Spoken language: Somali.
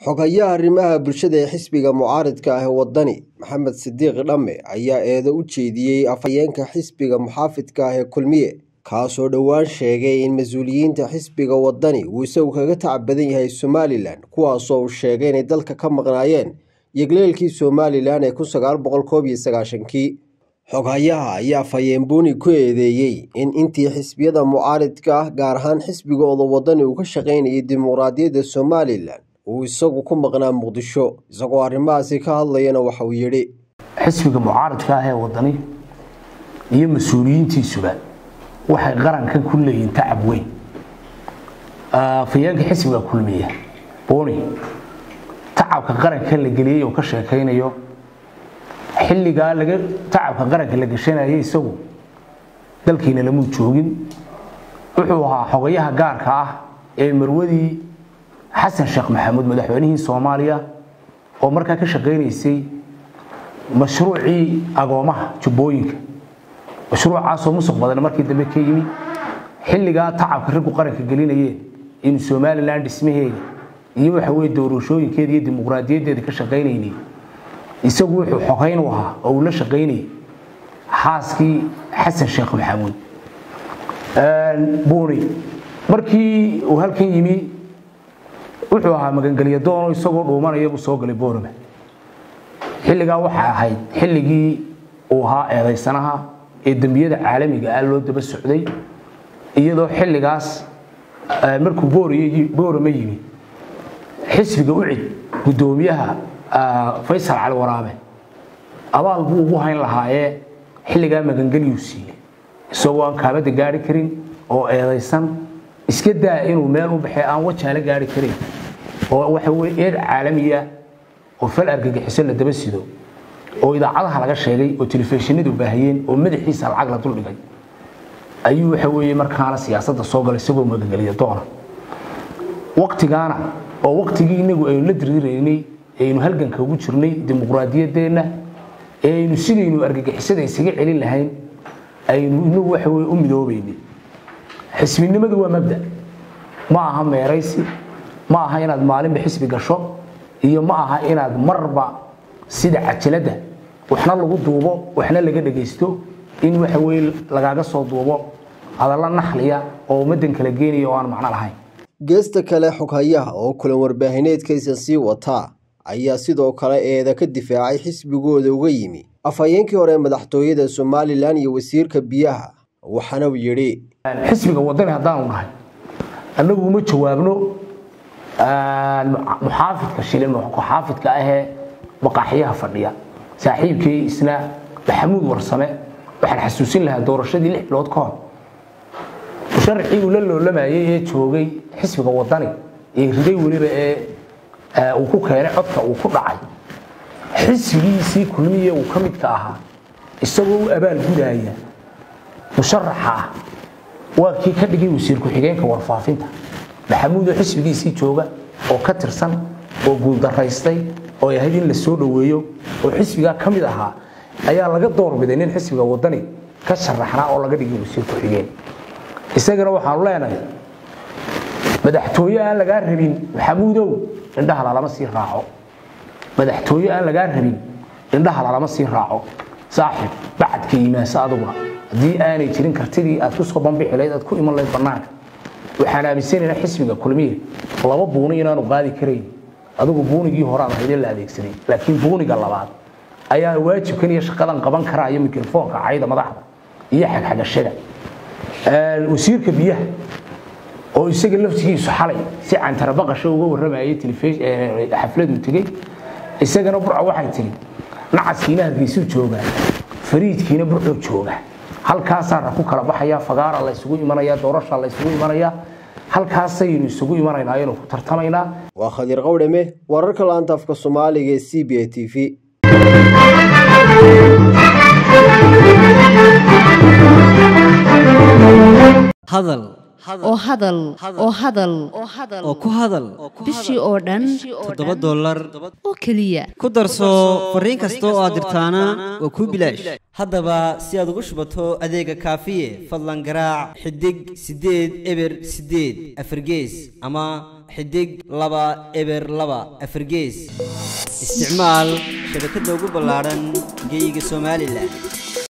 xogayaha arrimaha bulshada ee xisbiga mucaaridka ah ee wadani maxamed sidiiq dhamme ayaa eedo u jeediyey afhayeenka xisbiga muxaafidka ah ee kulmiye kaasoo dhowaan sheegay in mas-uuliyiinta xisbiga wadani uu isagu kaga tac badan yahay somalilan kuwaasoo uu sheegay inay dalka ka maqnaayeen yegleelkii somalilan ee kun sagaal boqol koob iyo sagaashankii xoghayaha ayaa fayeenbuuni ku eedeeyey in intii xisbiyada mucaaridka ah gaar ahaan xisbigooda wadani uu ka shaqaynayay dimuqraadiyadda somalilan uu isagu ku maqnaa muqdisho isagoo arrimahaasi ka hadlayana waxa uu yidhi xisbiga mucaaridka ah ee wadani iyo mas-uuliyiintiisuba waxay qarankan ku leeyihiin tacab weyn afayeenka xisbiga kulmiya boni tacabka qaranka la geliyey oo ka sheekaynayo xilligaa laga tacabka qaranka la gashanayay isagu dalkiina lamuu joogin wuxuu ahaa xogayaha gaarka ah ee marwadii xasan sheekh maxamuud madaxweynihii soomaaliya oo markaa ka shaqaynaysay mashruucii agoomaha jubbooyinka mashruucaasoo musuq badan markii dambe ka yimi xilligaa tacabka raggu qaranka gelinayeen in somalilan dhismaheeda iyo waxa weye doorashooyinkeeda iyo dimuqraadiyaddeeda ka shaqaynaynay isagu wuxuu xogayn u ahaa oo uu la shaqaynayay xaaskii xasan sheekh maxamuud buuni markii uu halkan yimi wuxuu ahaa magangelya doono isagoo dhuumanaya buu soo galay boorama xilligaa waxay ahayd xilligii uu ahaa eedaysanaha ee dembiyada caalamiga ah loo daba socday iyadoo xilligaas markuu boorama yimi xisbiga ucid guddoomiyaha faysal cali waraabe abaal buu ugu hayn lahaayee xilligaa magangelyuu siiyey isagoo aan kaabada gaari karin oo eedaysan iska daa inuu meel u baxee aan wajaala gaari karin oo waxa weye eed caalamiya oo fal argagixiso la daba sido oo idaacadaha laga sheegay oo telefishinadu baahiyeen oo madaxiisa lacag la duldhigay ayuu waxa weeye markaana siyaasadda soo galay isagoo magangeliya doona waqtigaana oo waqtigii inagu aynu la diriraynay aynu halganka ugu jirnay dimuqraadiyaddeenna ee aynu sidaynu argagixisada isaga celin lahayn aynu inagu waxa weye u midoobaynay xisbinimadu waa mabda ma aha meeraysi ma aha inaad maalinba xisbi gasho iyo ma aha inaad marba sida cajaladda waxna lagu duubo waxna laga dhagaysto in waxa weye lagaaga soo duubo hadalla naxliya oo ummaddan kala geenaya oo aan macno lahayn geesta kale xoghayaha oo kulan warbaahineedkaysan sii wataa ayaa sidoo kale eeda ka difaacay xisbigooda uga yimi afhayeenkii hore ee madaxtooyada somalilan iyo wasiirka biyaha waxaana uu yidhi xisbiga wadani haddaanu nahay annagu uma jawaabno muxaafidka shilin muxaafidka ahee baqaaxyaha fadhiya saaxiibkii isna maxamuud warsame waxaan xasuusin lahaa doorashadii lix bilood ka hor musharixii uu la loolamayey ee joogay xisbiga wadani ee riday weliba ee uu ku keenay codka uu ku dhacay xisbigiisii kulmiye uu ka midka ahaa isagoo u abaal gudaaya musharaxa ah waa kii ka dhigay wasiir ku-xigeenka warfaafinta maxamuudoo xisbigiisii jooga oo ka tirsan oo guuldaraystay oo ahayd in la soo dhoweeyo oo xisbigaa ka mid ahaa ayaa laga doorbiday nin xisbiga wadani ka sharaxnaa oo laga dhigay wasiir ku-xigeen isagana waxaanu leenahay madaxtooye aan lagaa rabin maxamuudow indhaha lalama sii raaco madaxtooye aan lagaa rabin indhaha lalama sii raaco saaxib bacadka yimaasa aduguna haddii aanay jirin kartidii aad ku soo bambixi lahayd aad ku iman lahayd bannaanka waxaan aaminsanaynaa xisbiga kulmiye laba buuni inaanu qaadi karayn adigu buunigii horead ahayd ee la adeegsaday laakiin buuniga labaad ayaa waajibkan iyo shaqadan qaban karaa iyo mikrofoonka cayda madaxda iyo xagxagashada wasiirka biyaha oo isaga laftigiisu xalay si cantarabaqasho uga warramayay xafladu tegey isagana burca waxay tiri nacaskiina hargeysuu joogaa fariidkiina burcoo jooga halkaasaana ku kala baxaya fagaara la isugu imanaya doorasha la isugu imanaya halkaasaynu isugu imanaynaa aynu ku tartamaynaa waa khadiir qawdhame wararka laanta afka soomaaliga ee c b a t v hadal oo hadal oo hadal oo ku hadal bishii oo dhan toddoba dollar oo keliya ku darso fariin kasta oo aad dirtaana waa kuu bilaash haddaba si aad ugu shubato adeega kaafiye fadlan garaac xidig siddeed eber siddeed afargees ama xidig laba eber laba afargees isticmaal shabakadda ugu ballaadhan geyga somalilan